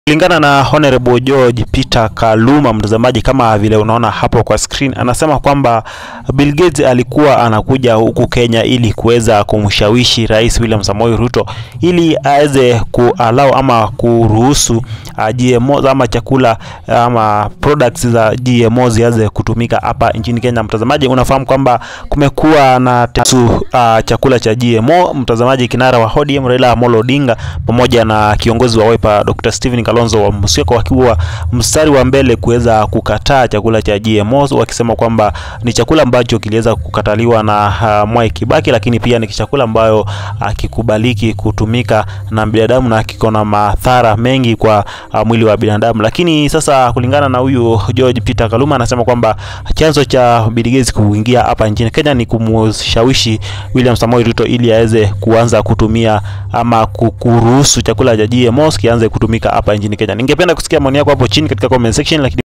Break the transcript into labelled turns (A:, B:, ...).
A: Kulingana na Honorable George Peter Kaluma, mtazamaji, kama vile unaona hapo kwa screen, anasema kwamba Bill Gates alikuwa anakuja huku Kenya ili kuweza kumshawishi Rais William Samoei Ruto ili aweze kuallow ama kuruhusu uh, GMO ama chakula ama products za GMO zianze kutumika hapa nchini Kenya. Mtazamaji, unafahamu kwamba kumekuwa na tesu, uh, chakula cha GMO. Mtazamaji, kinara wa ODM Raila Amolo Odinga pamoja na kiongozi wa Wiper Dr. Stephen Kalonzo wa Musyoka wakiwa mstari wa mbele kuweza kukataa chakula cha GMO, wakisema kwamba ni chakula ambacho kiliweza kukataliwa na uh, Mwai Kibaki, lakini pia ni chakula ambayo akikubaliki kutumika na binadamu na kiko na madhara mengi kwa uh, mwili wa binadamu. Lakini sasa kulingana na huyu George Peter Kaluma anasema kwamba chanzo cha Bill Gates kuingia hapa nchini Kenya ni kumshawishi William Samoei Ruto ili aweze kuanza kutumia ama kuruhusu chakula cha GMO kianze kutumika hapa nchini Kenya. Ningependa kusikia maoni yako hapo chini katika comment section, lakini